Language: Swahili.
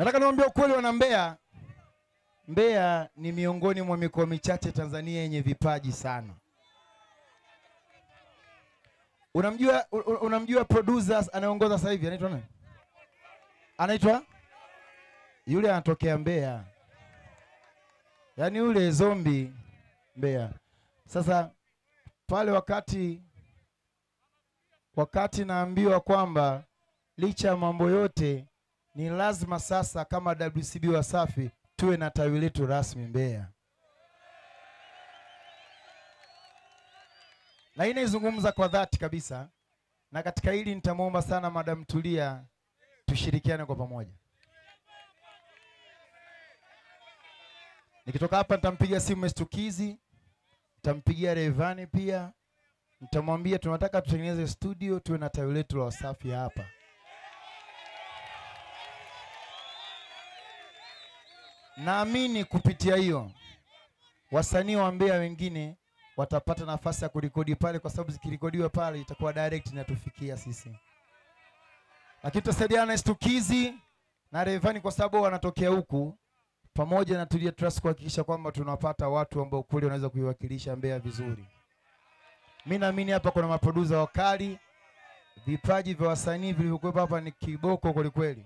Nataka niwaambie ukweli wana Mbeya. Mbeya ni miongoni mwa mikoa michache Tanzania yenye vipaji sana. Unamjua u- u- unamjua producers anayeongoza sasa hivi anaitwa nani? Anaitwa yule anatokea Mbeya. Yaani yule zombi Mbeya. Sasa pale wakati wakati naambiwa kwamba licha ya mambo yote ni lazima sasa kama WCB Wasafi tuwe na tawi letu rasmi Mbeya. Na hii naizungumza kwa dhati kabisa, na katika hili nitamwomba sana Madam Tulia tushirikiane kwa pamoja. Nikitoka hapa nitampigia simu Mestukizi, nitampigia Revani pia, nitamwambia tunataka tutengeneze studio tuwe na tawi letu la Wasafi hapa. Naamini kupitia hiyo wasanii wa Mbeya wengine watapata nafasi ya kurekodi pale, kwa sababu zikirekodiwa pale itakuwa direct inatufikia sisi, lakini tutasaidiana na Stukizi na Revani kwa sababu wanatokea huku, pamoja na Tulia Trust kuhakikisha kwamba tunapata watu ambao kweli wanaweza kuiwakilisha Mbeya vizuri. Mi naamini hapa kuna maproducer wakali, vipaji vya wasanii vilivyokuwepo hapa ni kiboko kwelikweli.